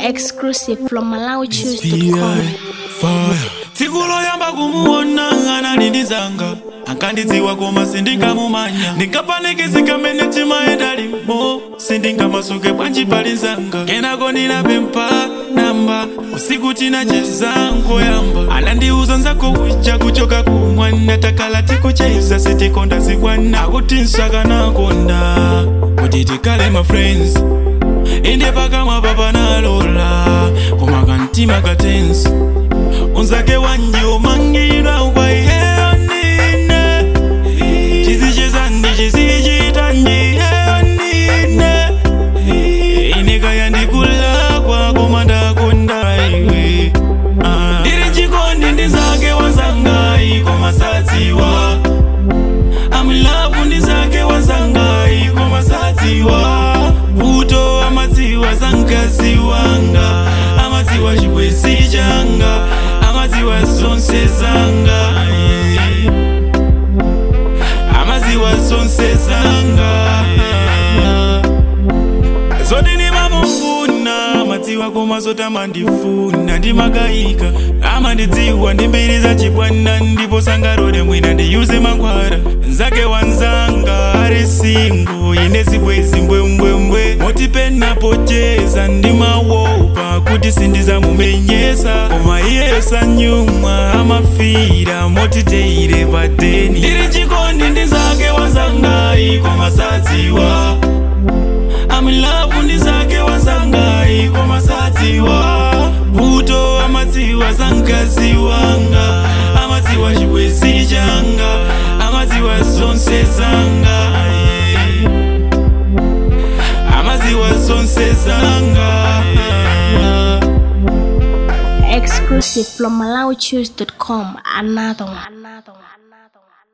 Exclusive from MalawiChoose.com. tikuloyamba kumuona analindizanga ankandidziwa koma sindinkamumanya ndinkapanikizika mene chimaenda limo sindinkamasuke bwanji palizanga kenako ndinapempha namba usiku tinacheza nkoyamba anandiuza nzako uja kuchoka kumwana takala tikucheza sitikonda zikwana akuti nsakanakonda kuti tikale ma friends inde pakamwa papanalola koma kantima katensi unzake wanje umangidwa ukwayiyeyo nine chizichezandi chisichitanjiyeyo nine inekaya ndikulakwa koma ndakonda iwe Ah. ndiri chikondi ndizake wanzangayi koma sadziwa amilavu ndizake wanzangayi koma sadziwa vuto amadziwa zankazi wanga amadziwa chibwezi changa amadziwa zonse zanga eh. amadziwa zonse zanga eh. zoti ndimamufuna madziwa koma zotamandifuna ndimagayika amandidziwa ndi mbiri za chibwana ndipo sangarole mwina ndiyuze mankhwala nzake wanzanga ari singo ine zibwezi mbwembwembwe moti penapocheza ndimawopa kuti sindizamumenyesa koma iye sanyumwa amafira moti teire pateni ndiri chikondi ndizake wanzangayi koma sadziwa amilavu ndizake wanzangayi koma sadziwa vuto amadziwa zankazi wanga amadziwa chibwezi changa amadziwa zonse zanga eh. amadziwa zonse zanga eh. Exclusive from MalawiChoose.com. Another one. Another one. Another one.